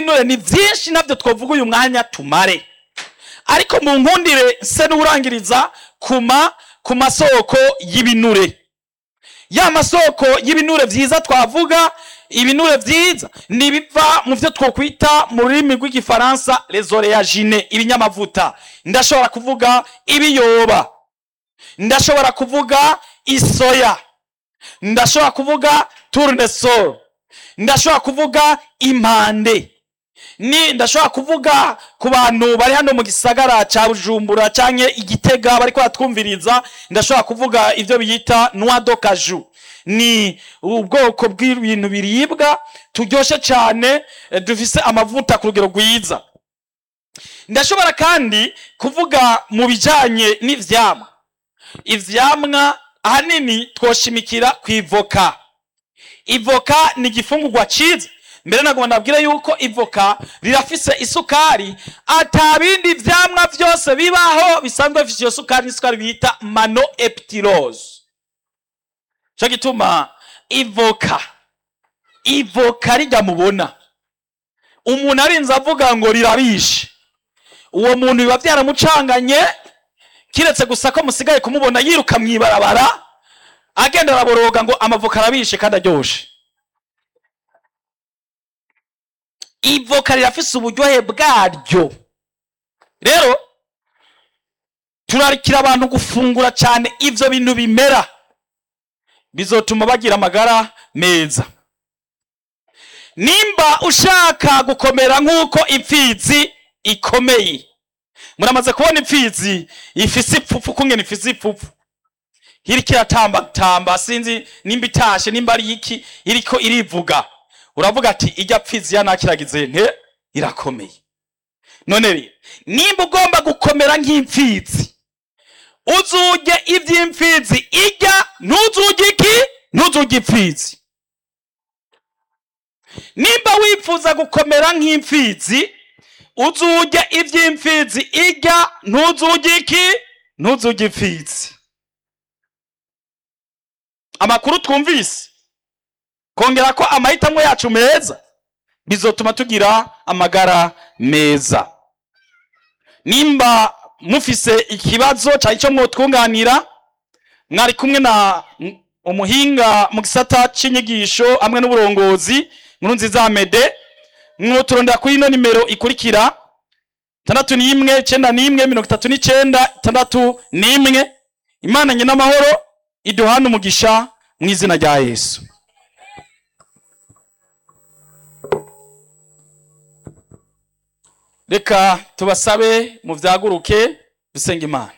y'ibinure ni byinshi nabyo twavuga uyu mwanya tumare ariko mu nkundire se n'urangiriza kuma ku masoko y'ibinure ya masoko y'ibinure byiza twavuga ibinure byiza ni ibiva mu byo twakwita mu rurimi rw'igifaransa les oléagineux ibinyamavuta ndashobora kuvuga ibiyoba ndashobora kuvuga isoya ndashobora kuvuga tournesol ndashobora kuvuga impande ni ndashobora kuvuga ku bantu bari hano mu gisagara cya bujumbura cyangwa igitega bari kuhatwumviriza ndashobora kuvuga ibyo biyita noix de cajou ni ubwoko bw'ibintu biribwa turyoshye cyane eh, dufise amavuta ku rugero rwiza ndashobora kandi kuvuga mu bijyanye n'ivyamwa ivyamwa ahanini twoshimikira ku ivoka ivoka ni igifungurwa cyiza mbere nagomba nabwire yuko ivoka rirafise isukari ata bindi vyamwa vyose bibaho bisanzwe bifise iyo sukari n'isukari bita mano eptilose cyo gituma ivoka ivoka rijya mubona umuntu arinze avuga ngo rirabishe uwo muntu biba byaramucanganye kiretse gusa ko musigaye kumubona yiruka mu ibarabara agenda araboroga ngo amavoka arabishe kandi aryoshe ivoka rirafise uburyohe bwaryo rero turarikira abantu gufungura cyane ivyo bintu bimera bizotuma bagira amagara meza nimba ushaka gukomera nk'uko impfizi ikomeye muramaze kubona impfizi ifise ipfupfu kungena ifise ipfupfu iriko iratambatamba sinzi nimba itashe nimba ari iki iriko irivuga uravuga ati ijya pfizi yanakiragize nte irakomeye none rero nimba ugomba gukomera nk'impfizi uzujye iby'impfizi ijya ntuzujye iki ntuzujye impfizi nimba wifuza gukomera nk'impfizi uzujye iby'impfizi ijya ntuzujye iki ntuzujye impfizi amakuru twumvise kongera ko amahitamo yacu meza bizotuma tugira amagara meza nimba mufise ikibazo cyari cyo mwotwunganira mwari kumwe na m- umuhinga mu gisata c'inyigisho hamwe n'uburongozi nkuru nziza mede mwoturondera kuri ino nimero ikurikira tandatu n'imwe icenda n'imwe mirongo itatu n'icenda tandatu n'imwe imana nyina amahoro iduhane umugisha mu izina rya yesu reka tubasabe muvyaguruke dusenge imana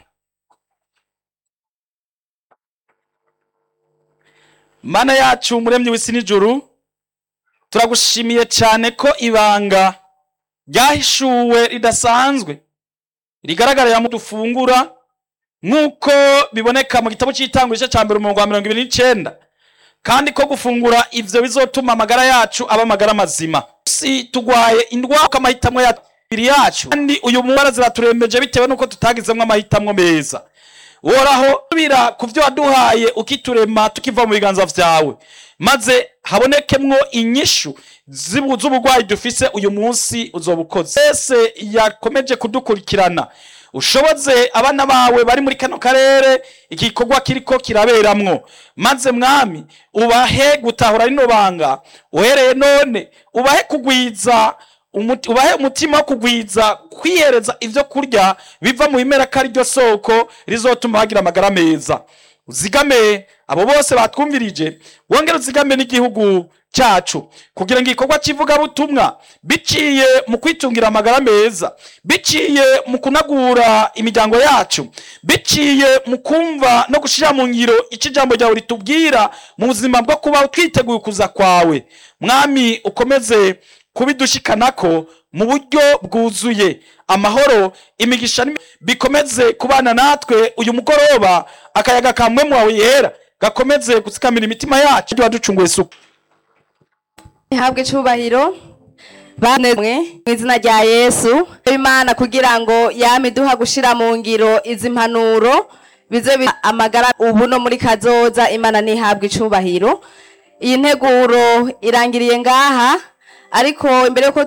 mana yacu umuremyi w'isi n'ijuru turagushimiye cyane ko ibanga ryahishuwe ridasanzwe rigaragarira mu dufungura nk'uko biboneka mu gitabo cy'itangwa igice cya mbere umurongo wa mirongo ibiri n'icenda kandi ko gufungura ivyo bizotuma amagara yacu aba amagara mazima si tugwaye indwara ko amahitamo yacu ibiri yacu kandi uyu mubara ziraturembeje bitewe n'uko tutagizemwo amahitamo meza woraho tubira ku byo waduhaye ukiturema tukiva mu biganza vyawe maze habonekemwo inyishu zibu- z'uburwayi dufise uyu munsi uzoba ukoze wese yakomeje kudukurikirana ushoboze abana bawe bari muri kano karere igikorwa kiriko kiraberamwo maze mwami ubahe gutahura rino banga uhereye none ubahe kugwiza umuti- ubahe umutima wo kugwiza kwihereza ivyo kurya biva mu bimera ko ari ryo soko rizotuma bagira amagara meza uzigame abo bose batwumvirije wongere uzigame n'igihugu cyacu kugira ngo igikorwa cy'ivugabutumwa biciye mu kwitungira amagara meza biciye mu kunagura imiryango yacu biciye mu kumva no gushyira mu ngiro icyo ijambo ryawe ritubwira mu buzima bwo kuba twiteguye ukuza kwawe mwami ukomeze kubidushikanako mu buryo bwuzuye amahoro imigisha n'imi- bikomeze kubana natwe uyu mugoroba akayaga kamwe wawe yera gakomeze gutsikamira imitima yacu waducunguye isuku ihabwe icubahiro banezwe mu izina rya yesu imana kugira ngo yame iduha gushira mu ngiro izi mpanuro bize bi- amagara ubu no muri kazoza imana ntihabwe icubahiro iyi nteguro irangiriye ngaha ariko imbere yuko